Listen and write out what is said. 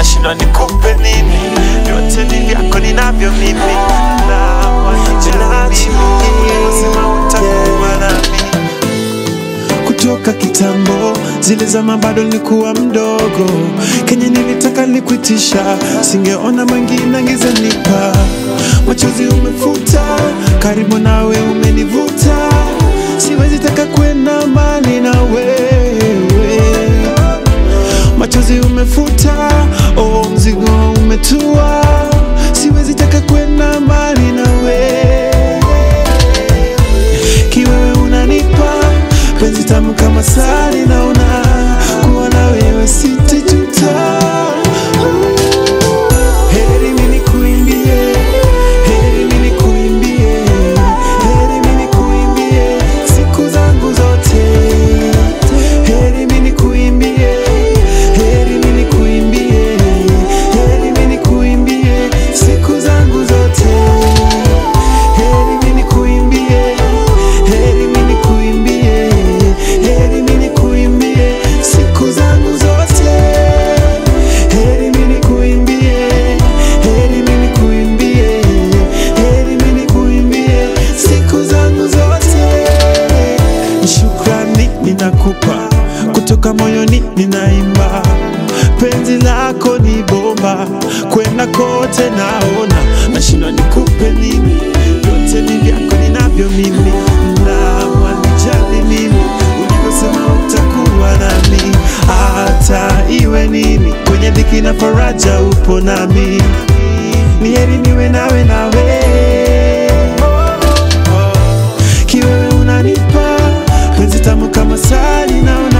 nashindwa nikupe nini, vyote ni vyako ninavyo mimi, na wanijali ulivyosema utakuwa nami kutoka kitambo, zile zama bado nilikuwa mdogo, kenye nilitaka nikuitisha, singeona mwingine angezanipa. Machozi umefuta, karibu nawe umenivuta, siwezi taka kwenda mbali na wewe. Machozi umefuta, oh, mzigo umetua, siwezi taka kwenda mbali na wewe kiwewe unanipa penzi tamu kama sali, naona kuwa na wewe sitajuta. Heri mimi kuimbie, heri mimi kuimbie, heri mimi kuimbie siku zangu zote. Heri mimi kuimbie, heri mimi kuimbie, heri mimi kuimbie siku zangu zote. Heri mimi kuimbie, heri mimi kuimbie, heri mimi kuimbie siku zangu zote. Heri mimi kuimbie, heri mimi kuimbie, heri mimi kuimbie siku zangu zote. Shukrani ninakupa kutoka moyoni, ninaimba penzi lako ni bomba, kwenda kote naona, nashindwa nikupe nini, vyote ni vyako ninavyo mimi, na wanijali mimi, ulivyosema utakuwa nami, hata iwe nini, kwenye dhiki na faraja upo nami, ni heri niwe nawe nawe kiwewe unanipa penzi tamu kama sali naona